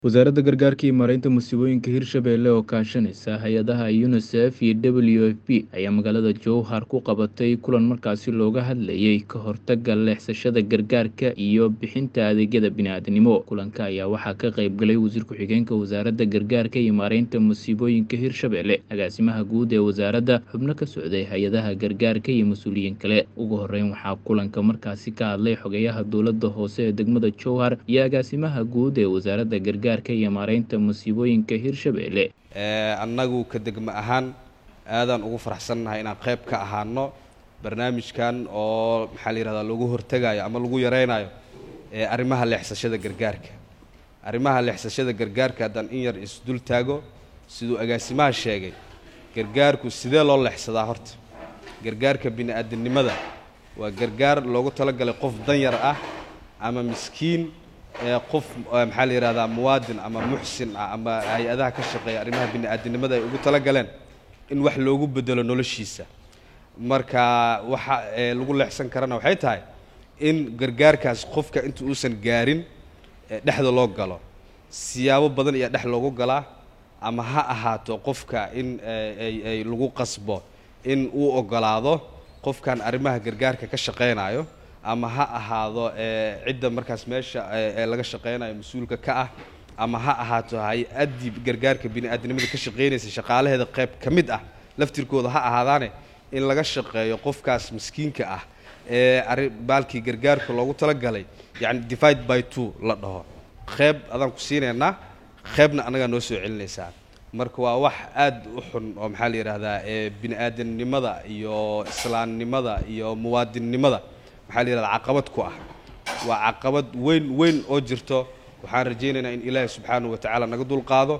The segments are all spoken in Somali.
Wasaaradda Gargaarka iyo Maareynta Musiibooyinka Hirshabelle oo kaashanaysa hay'adaha UNICEF iyo WFP ayaa magaalada Jowhar ku qabatay kulan markaasi looga hadlayay ka hortagga leexsashada gargaarka iyo bixinta adeegyada bini'aadanimo. Kulanka ayaa waxaa ka qayb galay Wasiir Ku-xigeenka Wasaaradda Gargaarka iyo Maareynta Musiibooyinka Hirshabelle, Agaasimaha Guud ee Wasaaradda, xubno ka socday hay'adaha gargaarka iyo mas'uuliyiin kale. Ugu horreyn, waxaa kulanka markaasi ka hadlay Xogayaha Dowladda Hoose ee degmada Jowhar iyo Agaasimaha Guud ee Wasaaradda Gargaarka iyo Maareynta Musiibooyinka Hirshabelle. annagu ka degmo ahaan aadaan ugu faraxsannahay inaan qayb ka ahaano barnaamijkan oo maxaa la yidhahdaa lagu hortegayo ama lagu yaraynayo ee arrimaha leexsashada gargaarka arrimaha leexsashada gargaarka haddaan in yar isdul taago siduu agaasimaha sheegay gargaarku sidee loo leexsadaa horta gargaarka bini'aadanimada waa gargaar loogu talagalay qof danyar ah ama miskiin ee qof maxaa la yidhahdaa muwaadin ama muxsin ah ama hay-adaha ka shaqeeya arrimaha bini'aadanimada ay ugu talagaleen in wax loogu bedelo noloshiisa marka waxa ee lagu leexsan karana waxay tahay in gargaarkaas qofka inta uusan gaarin dhexda loo galo siyaabo badan ayaa dhex loogu galaa ama ha ahaato qofka in ay ay lagu qasbo in uu ogolaado qofkan arrimaha gargaarka ka shaqaynayo ama ha ahaado cidda markaas meesha ee laga shaqaynayo mas-uulka ka ah ama ha ahaato hay-addii gargaarka bini'aadanimada ka shaqaynaysa shaqaalaheeda qayb ka mid ah laftirkooda ha ahaadaane in laga shaqeeyo qofkaas miskiinka ah ee arri baalkii gargaarka loogu talagalay yacni divide by two la dhaho qayb adaan ku siinaynaa qaybna annagaa noo soo celinaysaa marka waa wax aad u xun oo maxaa la yidhaahdaa ee bini'aadanimada iyo islaamnimada iyo muwaadinnimada maxaa la yidhahdaa caqabad ku ah waa caqabad weyn weyn oo jirto waxaan rajaynaynaa in ilaahi subxaanahu wa tacaala naga dulqaado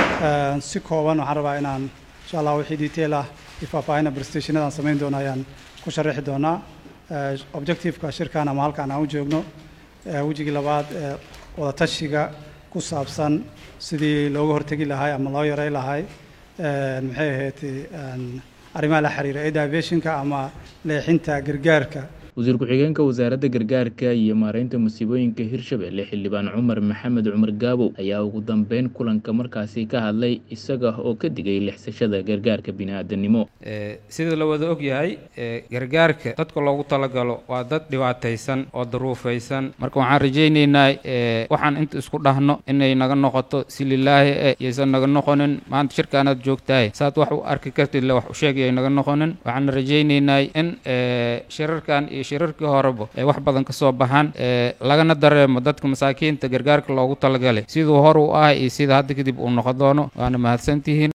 si kooban waxaan rabaa inaan insha allah wixii detail ah iyo faahfaahina prestationadaan samayn doono ayaan ku sharaxi doonaa objectiveka shirkan ama halkaan aan u joogno wejigii labaad ee wadatashiga ku saabsan sidii looga hortegi lahay ama loo yaray lahay maxay ahayd arrimaha la xiriira aviationka ama leexinta gargaarka wasiir ku-xigeenka wasaaradda gargaarka iyo maareynta musiibooyinka hirshabelle xildhibaan cumar maxamed cumar gaabow ayaa ugu dambeyn kulanka markaasi ka hadlay isaga oo ka digay lexsashada gargaarka bini'aadanimo sida la wada og yahay gargaarka dadka loogu talagalo waa dad dhibaataysan oo daruufaysan marka waxaan rajaynaynaa waxaan inta isku dhahno inay naga noqoto si lilaahi e yaysan naga noqonin maanta shirkaanaad joogtahay saad wax u arki kartid le wax u sheegay ay naga noqonin waxaan rajaynaynaa in shirarkan iyo shirarkii horeba ay wax badan ka soo baxaan lagana dareemo dadka masaakiinta gargaarka loogu talagalay siduu hor u ah iyo sida hadda kadib uu noqon doono waana mahadsantihiin